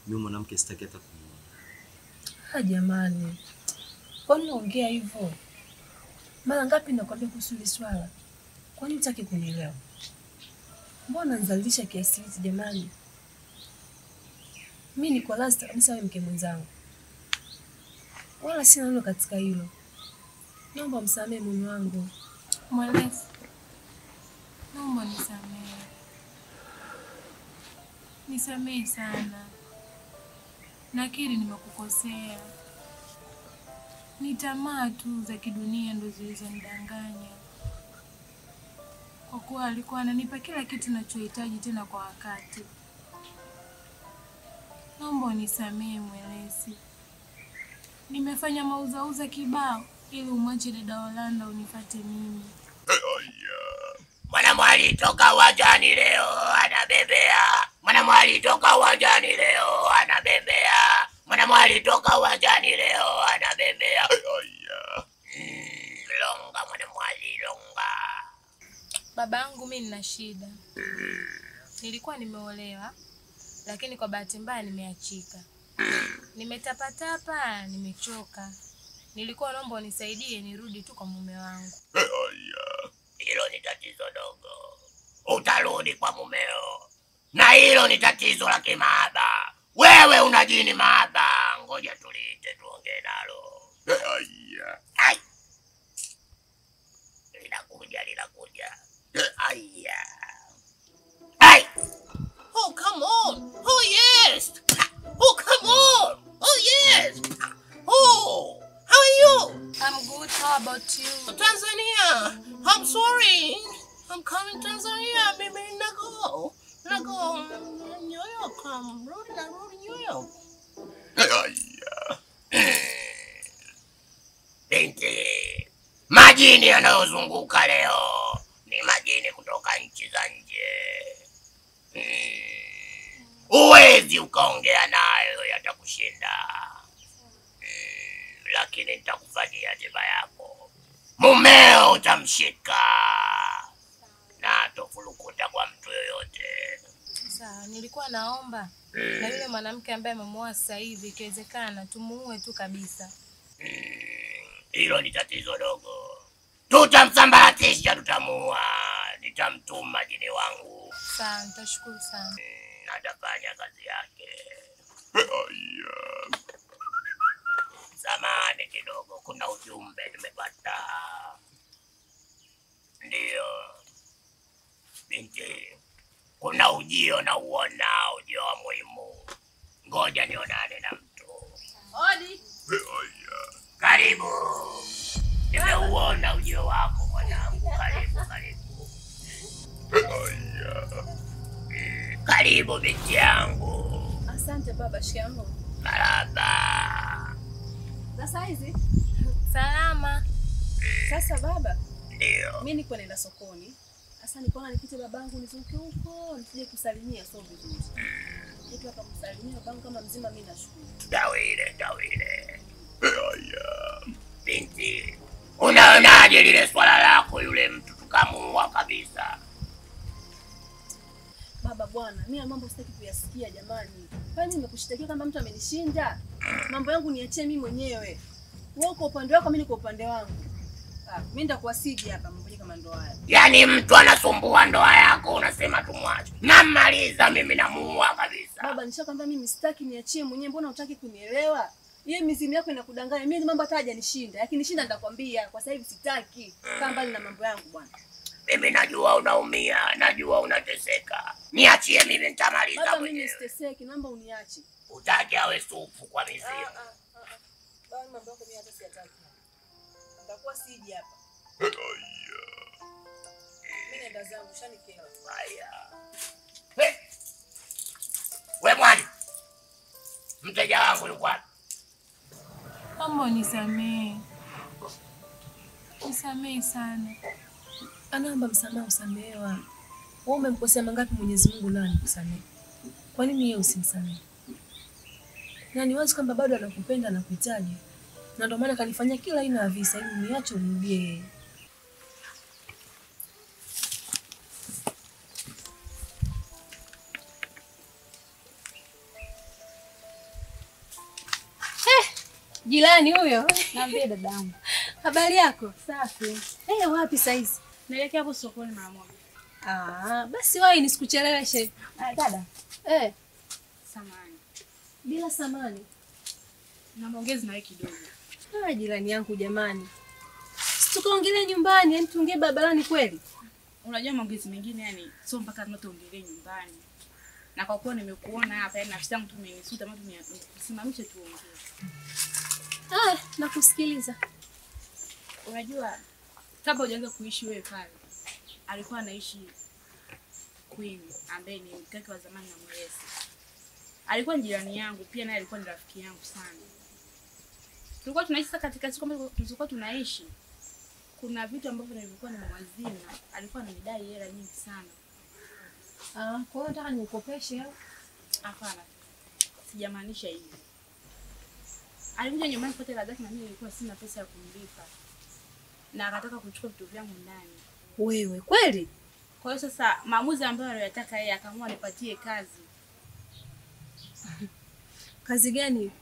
Mimi mwanamke sitaki hata kumuona. Ha, jamani, kwani unaongea hivyo? Mara ngapi nakwambia kuhusu hili swala? Kwani hutaki kunielewa? Mbona nizalilisha kiasi hichi jamani? Mi niko last kabisa wewe mke mwenzangu, wala sina neno katika hilo. Naomba msamehe mume wangu. Mwelezi, naomba nisamehe, nisamehe sana. Nakiri nimekukosea, ni tamaa tu za kidunia ndo zilizonidanganya, kwa kuwa alikuwa ananipa kila kitu nachohitaji tena kwa wakati. Naomba unisamehe Mwelezi, nimefanya mauzauza kibao ili umwache dada Olanda unifate mimi. Mwanamwali toka uwanjani leo anabembea. Mwanamwali toka uwanjani leo anabembea. Mwanamwali toka uwanjani leo anabembea. Mm, Longa mwanamwali longa. Baba yangu mi nina shida, nilikuwa nimeolewa lakini kwa bahati mbaya nimeachika, nimetapatapa, nimechoka. Nilikuwa naomba unisaidie nirudi tu kwa mume wangu. Hilo ni tatizo dogo, utarudi kwa mumeo, na hilo ni tatizo la kimaaba. Wewe una jini maaba, ngoja tuliite tuongee nalo. Ai. Linakuja, linakuja. Aya. Ai. Oh, come on. Oh, yes. Oh, come on. Oh, yes. Oh, how are you? I'm good, how about you? Tanzania. I'm sorry. I'm coming Tanzania, baby. Nago. Nago. New York. I'm rolling, I'm rolling New York. Binti, majini yanayozunguka leo ni majini kutoka nchi za nje. Mm. Huwezi ukaongea nayo, yatakushinda. Mm, lakini nitakufanyia tiba yako. Mumeo utamshika na atofurukuta kwa mtu yoyote. Sawa, nilikuwa naomba na yule mwanamke ambaye amemuoa sasa hivi, ikiwezekana tumuue tu kabisa. Hilo ni tatizo dogo, tutamsambaratisha, tutamuua. Nitamtuma jini wangu, Sawa, nitashukuru sana. Mm, atafanya kazi yake. Samahani kidogo, kuna ujumbe nimepata. Ndiyo binti, kuna ujio na uona, ujio wa muhimu. Ngoja nionane na mtu. Odi. Karibu, nimeuona ujio wako mwanangu. Karibu, karibu, Mm, karibu binti yangu. Asante baba, shikamoo. Maraba. Sasa hizi Salama. sasa baba, Ndio, mi niko naenda sokoni. Sasa nikaona nipite babangu nizunguke huko nisije kusalimia, sio vizuri. Kitu akamsalimia babangu kama mzima, mi nashukuru. tawile tawile. Binti, unaonaje lile swala lako, yule mtu tukamuua kabisa? Baba bwana, mi ya mambo sitaki kuyasikia jamani. Kwani nimekushtakia kama mtu amenishinda? Mambo yangu niachie mimi mwenyewe. Wewe uko upande wako, mimi niko upande wangu. Ah, mimi nitakuwasiji hapa mambo kama ndo haya. Yaani mtu anasumbua ndoa yako, unasema tumwache? Namaliza mimi, namuua kabisa. Baba, nishakwambia mimi sitaki, niachie mwenyewe. Mbona hutaki kunielewa? Yeye mizimu yako inakudanganya. Mimi mambo hata hajanishinda. Yakinishinda nitakwambia. Kwa sasa hivi sitaki. Kaa mbali na mambo yangu bwana. Mimi najua unaumia, najua unateseka. Niachie mimi, nitamaliza Baba, mimi mwenyewe. siteseki, naomba uniache. Utaki awe supu kwa mizimu. Baba, mambo yako mimi hata siyataki. Nitakuwa siji hapa. Mimi naenda zangu, shanikela. Haya. We, we mwani, mteja wangu yuko wapi? Naomba unisamehe, nisamehe sana. Anaomba msamaha, usamehewa. Wewe umemkosea mangapi Mwenyezi Mungu nani nikusamehe? Kwa nini yeye usimsamehe? Na ni wazi kwamba bado anakupenda na kuhitaji, na ndio maana kanifanyia kila aina ya visa ili niache umrudie yeye. Jirani huyo. Naambia dadangu. Habari yako? Safi. Eh, wapi saizi? Naelekea hapo sokoni mara moja. Ah, basi wahi nisikucheleweshe. Ah, dada. Eh, Samani. bila samani. Na maongezi na wewe kidogo. Ah, jirani yangu jamani. Si tukaongelea nyumbani, yani tuongee barabarani kweli? Unajua maongezi mengine yani sio mpaka tunaongelea nyumbani. Na kwa kuwa nimekuona hapa yani nafsi yangu tu imenisuta mtu nisimamishe tuongee. Ah, nakusikiliza. Unajua kabla hujaanza kuishi wewe pale alikuwa anaishi Queen ambaye ni mke wake wa zamani na Mwezi. Alikuwa ni jirani yangu pia naye alikuwa ni rafiki yangu sana. Tulikuwa tunaishi sasa katika siku ambazo tulikuwa tunaishi. Kuna vitu ambavyo nilikuwa nimewazima, alikuwa ananidai hela nyingi sana. Ah, kwa hiyo nataka nikukopeshe au? Hapana. Sijamaanisha hivyo. Alikuja nyumbani kupata hela zake na mimi nilikuwa sina pesa ya kumlipa. Na akataka kuchukua vitu vyangu ndani. Wewe kweli? Kwa hiyo sasa maamuzi ambayo aliyotaka yeye akaamua nipatie kazi. Kazi gani hiyo?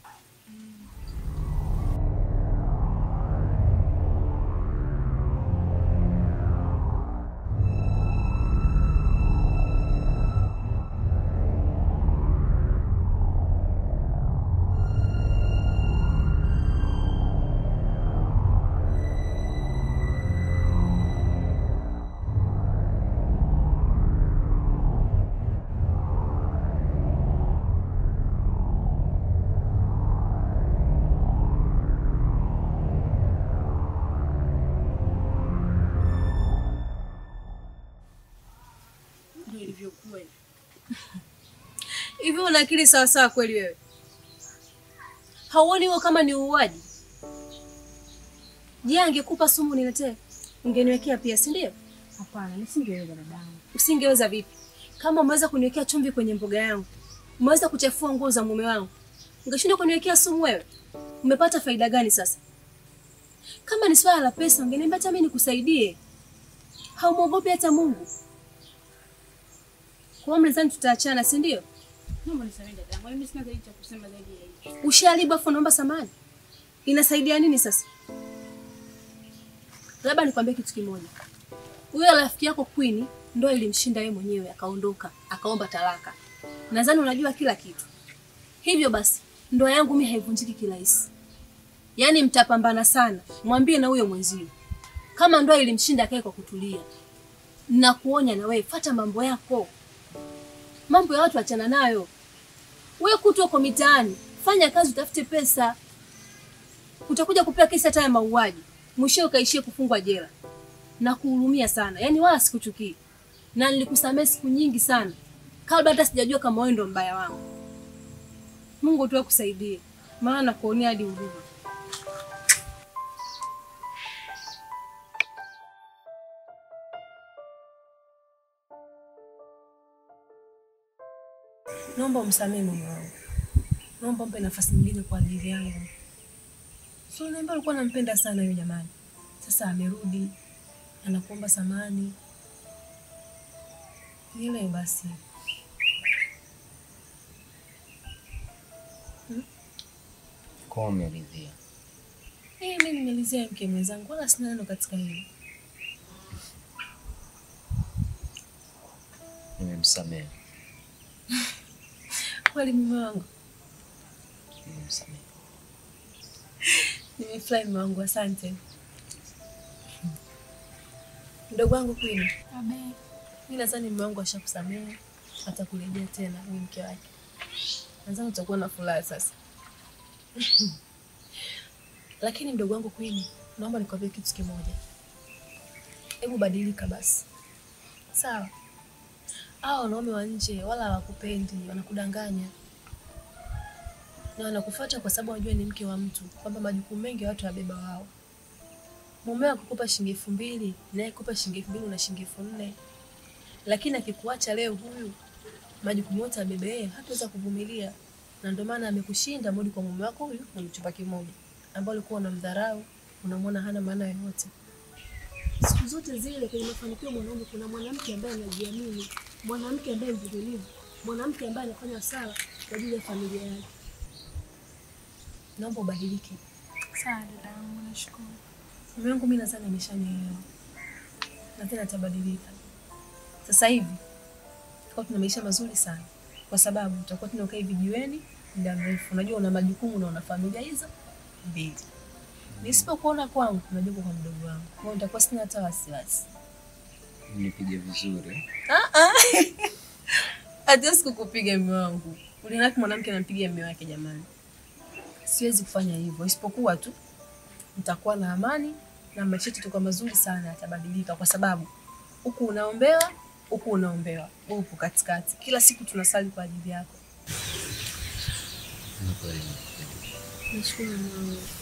Ndio ilivyokuwa. Hivi una akili sawa sawa kweli wewe? Hauoni huo kama ni uuaji? Je, angekupa sumu niletee? Ungeniwekea pia, si ndio? Hapana, nisingeweza dadangu. Usingeweza vipi? Kama umeweza kuniwekea chumvi kwenye mboga yangu, umeweza kuchafua nguo za mume wangu, ungeshindwa kuniwekea sumu wewe? Umepata faida gani sasa? Kama ni swala la pesa, ungeniambia hata mimi nikusaidie. Haumwogopi hata Mungu. Kwa hiyo mlizani tutaachana, si ndio? Naomba nisamehe dadangu. Mimi sina zaidi cha kusema zaidi ya hicho. Ushalibu afu naomba samani. Inasaidia nini sasa? Labda nikwambie kitu kimoja. Huyo rafiki yako Queen ndo ilimshinda yeye mwenyewe akaondoka, akaomba talaka. Nadhani unajua kila kitu. Hivyo basi, ndoa yangu mimi haivunjiki kirahisi. Yaani mtapambana sana. Mwambie na huyo mwenzio. Kama ndoa ilimshinda akae kwa kutulia. Nakuonya na wewe, fata mambo yako. Mambo ya watu achana nayo. Wewe kutwa uko mitaani, fanya kazi utafute pesa. Utakuja kupewa kesi hata ya mauaji. Mwisho ukaishie kufungwa jela. Na kuhurumia sana. Yaani wala sikuchukii. Na nilikusamehe siku nyingi sana. Kabla hata sijajua kama wewe ndo mbaya wangu. Mungu tu akusaidie. Maana nakuonea hadi huruma. Naomba umsamehe mume wangu. Naomba mpe nafasi nyingine kwa ajili yangu. So unaambia alikuwa nampenda sana yule jamani. Sasa amerudi. Anakuomba samani. Nielewe basi. Kwa umeridhia. Eh, mimi nimelizia mke mwenzangu wala sina neno katika hilo. Nimemsamehe. Kweli mume wangu. Nimemsamehe. Nimefurahi mume wangu, asante. Mdogo wangu Queen, Abe. mimi nadhani mume wangu ashakusamehe, atakurejea tena ni mke wake. Nadhani utakuwa na furaha sasa. Lakini mdogo wangu Queen, naomba nikwambie kitu kimoja. Hebu badilika basi. Sawa? Hao wanaume wa nje wala hawakupendi, wanakudanganya. Na wanakufuata kwa sababu wanajua ni mke wa mtu, kwamba majukumu mengi watu wabeba wao. Mumeo akikupa shilingi elfu mbili naye kupa shilingi elfu mbili na shilingi elfu nne lakini akikuacha leo huyu majukumu yote abebe yeye, hataweza kuvumilia, na ndio maana amekushinda mudi kwa mume wako huyu mwenye chumba kimoja, ambao ulikuwa unamdharau, unamwona hana maana yoyote. Siku zote zile kwenye mafanikio mwanaume kuna mwanamke ambaye anajiamini, mwanamke ambaye mvumilivu, mwanamke ambaye anafanya sala kwa ajili ya familia yake. naomba ubadilike. Sawa dadangu, nashukuru. Mume wangu mimi nadhani ameshanielewa na tena atabadilika. Sasa hivi tutakuwa tuna maisha mazuri sana, kwa sababu tutakuwa tunakaa hivi jiweni muda mrefu. Unajua una majukumu na una familia hizo mbili. Nisipokuona kwangu, unajua uko kwa mdogo wangu, kwa hiyo nitakuwa sina hata wasiwasi. Nipige vizuri. Hatuwezi kukupiga mume wangu. Ulinapi mwanamke anampiga mume wake jamani? Siwezi kufanya hivyo, isipokuwa tu nitakuwa na amani na maisha yetu itakuwa mazuri sana, yatabadilika kwa sababu huku unaombewa, huku unaombewa, wewe upo katikati. Kila siku tunasali kwa ajili yako. Ni kweli nakupenda. Nashukuru Mungu.